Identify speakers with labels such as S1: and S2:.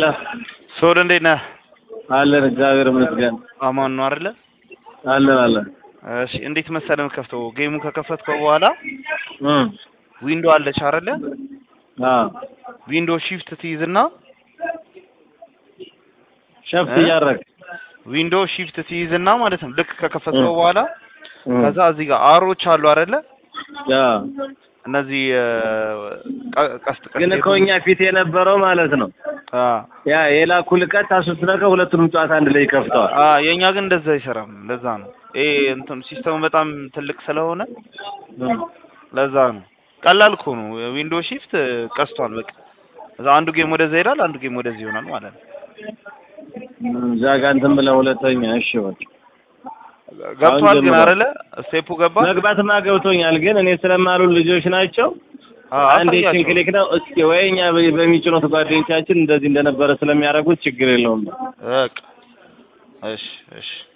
S1: ሄሎ
S2: ሶል እንዴት ነህ?
S1: አለን እግዚአብሔር ይመስገን
S2: አማን ነው አይደለ?
S1: አለን አለን
S2: እሺ እንዴት መሰለህ የምከፍተው ጌሙን ከከፈትከው በኋላ
S1: እም
S2: ዊንዶ አለች አይደለ?
S1: አዎ
S2: ዊንዶ ሺፍት ትይዝና
S1: ሸፍት
S2: እ?
S1: እያደረግ
S2: ዊንዶ ሺፍት ትይዝና ማለት ነው ልክ ከከፈትከው በኋላ ከዛ እዚህ ጋር አሮች አሉ አይደለ?
S1: አዎ
S2: እነዚህ እ፣ ቀ- ቀስት ቀስት
S1: ግን እኮ እኛ ፊት የነበረው ማለት ነው
S2: አ
S1: ያ የላኩልህ ቀጥታ ስትነካው ሁለቱንም ጨዋታ አንድ ላይ ይከፍተዋል
S2: አ የኛ ግን እንደዛ አይሰራም። ለዛ ነው ይሄ እንትን ሲስተሙ በጣም ትልቅ ስለሆነ
S1: እም
S2: ለዛ ነው። ቀላል እኮ ነው። ዊንዶ ሺፍት ቀስቷል በቃ እዛ አንዱ ጌም ወደዛ ይሄዳል፣ አንዱ ጌም ወደዚህ ይሆናል ማለት ነው።
S1: እም፣ እዛ ጋር እንትን ብለህ ሁለተኛ እሺ በቃ
S2: ገብቷል ግን
S1: ጀምሯል።
S2: አይደለ? ስቴፑ ገባ።
S1: መግባትማ ገብቶኛል ግን እኔ ስለማሉ ልጆች ናቸው
S2: አ
S1: አንድ
S2: አሳያቸው።
S1: ይችን ክሊክ ነው እስኪ ወይ እኛ በ- በሚጭኑት ጓደኞቻችን እንደዚህ እንደነበረ ስለሚያደርጉት ችግር የለውም
S2: በቃ እሺ እሺ